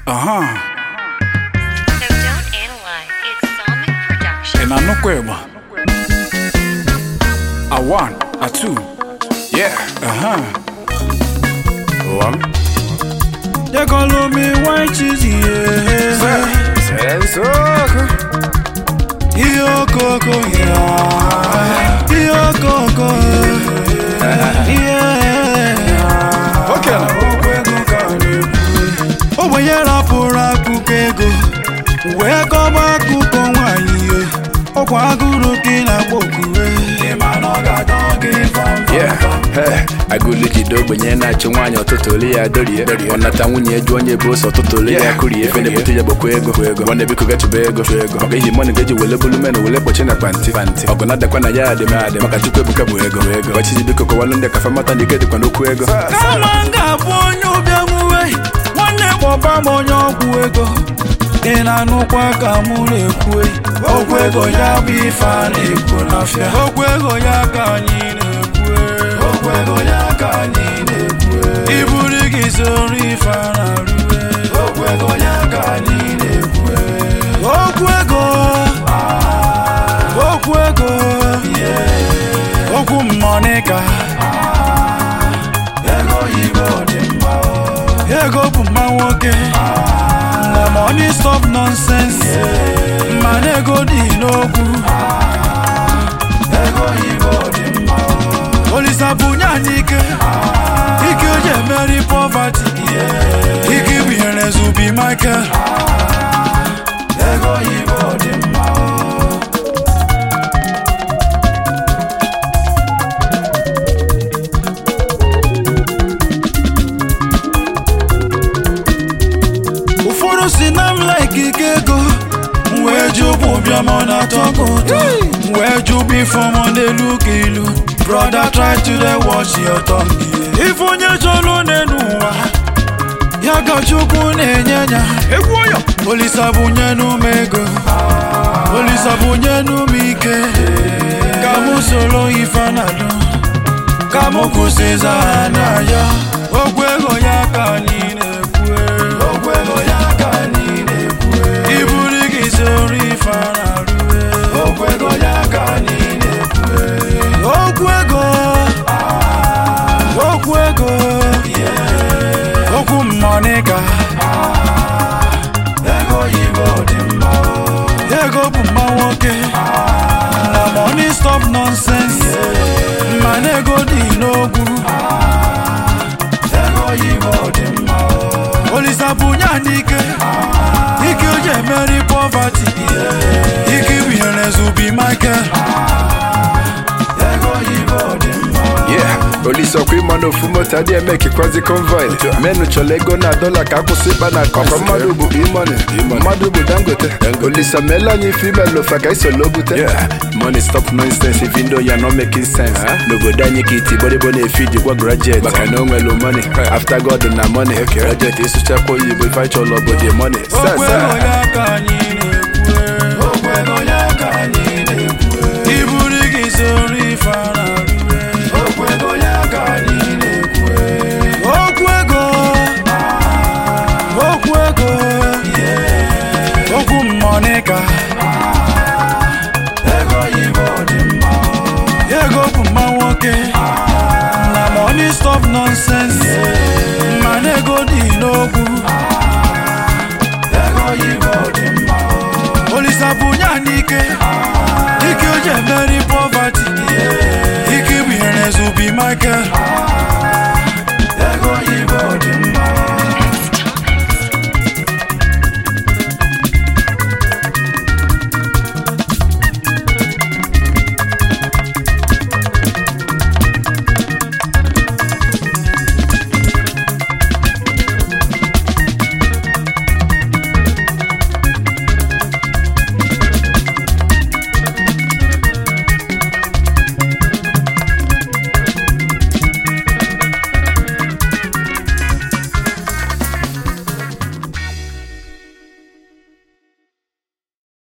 Aha, So don't analyze. It's Sonic Production. ị na-anụkwa ịgba? A one, a two, yeah, aha. One, They call me white cheesy, yeah. Sensoko. Iyokoko, yeah. Iyokoko, yeah. Okay na. Okwego ka na-ekwu. Ogbenye rapụrụ akụkọ ego wee kọba akụkọ nwaanyị ihe ọkwa agụrụ ka ị na-akpọ okure Yeah, hey, agụlụ jide ogbenye na-achụ nwaanyị ọtụtụ ole ya dorie ọ nata nwunye jụ onye bụ ose ọtụtụ ole ya kụrie efe na-ebute ya gbakwa ego nwanne biko gachụba ego maka ihe mọnụ ga-eji wele bulu men wele kpochi na panti ọgụ na-adakwa na ya adị m adị maka chukwu ebuka bụ ego ọchịchị biko kọwalụ ndị kafa mata na ike dịkwa n'okwu ego kama m ga-abụ onye ụbịam uwe nwanne kpọba m onye ọgwụ ego ị na-anụkwa ka mụ na-ekwu okwu ego ya bụ ife a na-ekwu n'afịa okwu ego ya ka anyị na-ekwu okwu ego ya ka anyị na-ekwu iburu gị soro ife a na-arụ okwu ego ya ka anyị na-ekwu okwu ego okwu ego okwu mmọnịka ego oyibo dị mma ego bụ mma nwoke na money stop nonsense mana ego dị n'okwu ego oyibo dị mma olisa bunye anyị ike ike o ji emeri poverty ike binyere zubi michael ego oyibo dị mma ụfọdụ si na m like ike ego m wee jụ bụ ụbịam ọ na-atọ gị ụtọ m wee jụ bụ ifeọma n'elu ka ilu brother try to dey watch your tongue ife onye chọrọ n'elu ụwa ya ka chukwu na-enye ya egwu ọyọ olisa bunyenu m ego olisa bunyenu m ike ka mụ soro ife na-adụ ka mụ kwụsịza ha n'anya okwu ego ya ka anyị na-ekwu okwu ego ya ka anyị na-ekwu iburu gị soro ife a na-arụ okwu ego ya ka anyị na-ekwu okwu ego okwu ego okwu mmọnịka ego oyibo dị mma ego bụ mma nwoke na money stop nonsense mana ego dị n'okwu ego oyibo dị mma olisa bunye anyị ike ike o ji emeri poverty ike binyere zubi michael ego oyibo dị mma yeah olise ọkwa ịma na ofu moto adịghị eme kekwazi convoy menụ chọrọ ego na dọla ka akwụsị ịkpa na akọkọ mmadụ bụ imoni mmadụ bụ dangote olisa meela anyị ife ime ofa ka isolo bute money stop nonsense even though you're not making sense n'obodo anyị ka iti gbọdịgbọ na-efi jikwa graduate maka na o nwere money after god na money graduate ịsụchakwa oyibo ife anyị chọrọ obodo money okwu ego ya ka anyị